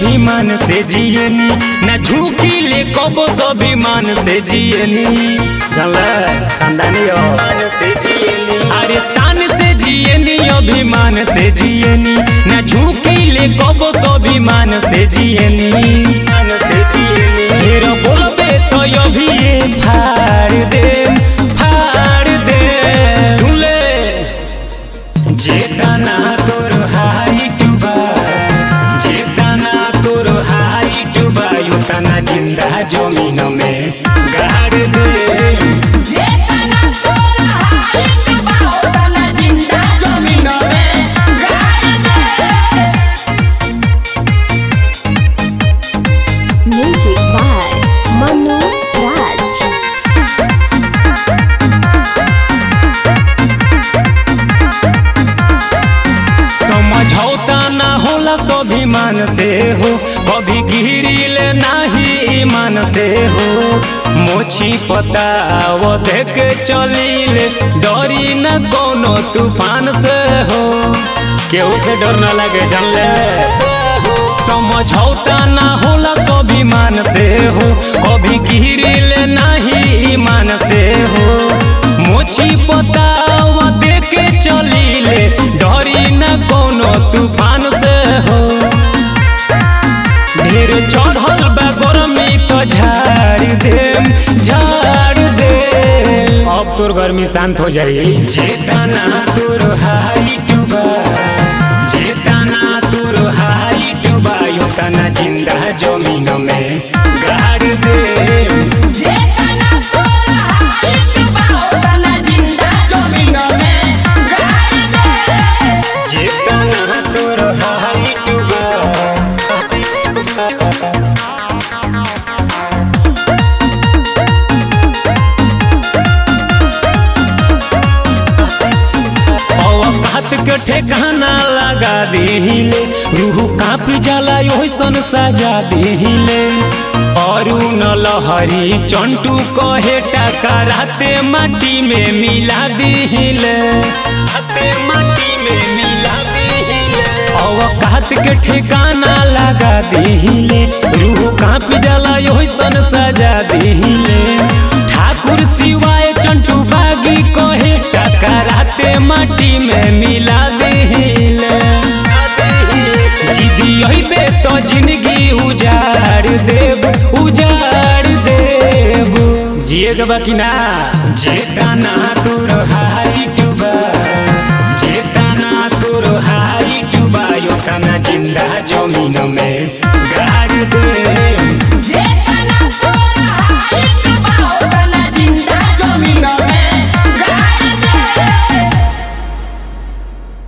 ईमान से जियनी न झुकी ले कबो स्वाभिमान से जियनी जानला खानदानी हो मान से जियनी अरे शान से जियनी अभिमान से जियनी न झुकी ले कबो स्वाभिमान से जियनी मान से जियनी ढेर बोलबे तो अभी ये फाड़ दे फाड़ दे सुन ले जेताना तोर हाइट बा जेताना तोर हाइट बा युतना जिंदा जमीन में गाड़ दे जेतना तोरा हाइट बा ओतना जिंदा जमीन में गाड़ दे Music by Manu Raj. समझौता ना होला स्वाभिमान से हो कभी गिरिल नाही ईमान से हो मोछी पताव देख चलिले डरी न कोनो तूफान से हो केहू से डर न लगे जानले समझौता ना होला स्वाभिमान से हो कभी गिरिल नाही ईमान से हो मोछी पताव देखे चलिले डरी न कोनो तूफान से हो ढेर चढ़ल बा गरमी तो झाड़ देम झाड़ दे अब तोर गर्मी शांत हो जाई जेताना तोर हाइट बा जेताना तोर हाइट बा योताना जिंदा जमीन में गाड़ दे जेतना तोरा हाइट बा ओतना जिंदा जमीन में गाड़ दे जेताना तोर हाइट बा औकात के ठेकाना लगा दिहिले रूह कापी जाला ओइसन सजा दिहिले अरुण लहरी चंटू कहे टकराते माटी में मिला दिहिले हाथे माटी में मिला दिहिले औकात के ठिकाना लगा दिहिले रूह कापी जाला ओइसन सजा दिहिले ठाकुर सिवाय चंटू बागी कहे टकराते माटी में मिला दिहिले जिदी अइबे तो जिंदगी उजाड़ देब उजाड़ देब जिएगा बाकी ना जेता ना तोर हा